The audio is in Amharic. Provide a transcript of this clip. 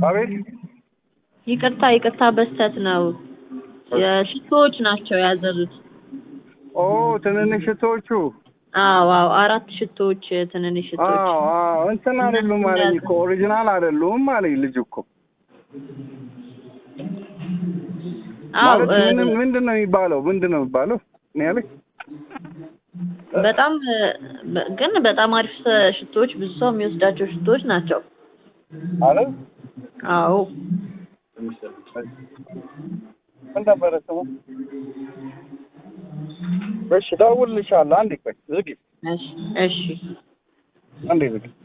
አቤት ይቅርታ ይቅርታ በስተት ነው። የሽቶዎች ናቸው ያዘዙት። ኦ ትንንሽ ሽቶዎቹ አዎ አዎ አራት ሽቶዎች ትንንሽ ሽቶዎች አዎ አዎ እንትን አይደሉም አለኝ እኮ ኦሪጂናል አይደሉም አለኝ ልጅ እኮ አዎ ማለት እ፣ ምን ምንድን ነው የሚባለው ምንድን ነው የሚባለው እኔ ያለኝ በጣም እ፣ በ- ግን በጣም አሪፍ ስ- ሽቶዎች ብዙ ሰው የሚወስዳቸው ሽቶዎች ናቸው። አለ አዎ ምን ነበረ ስሙ እሺ እደውልልሻለሁ አንዴ ቆይ ዝጊ እሺ እሺ አንዴ ዝጊ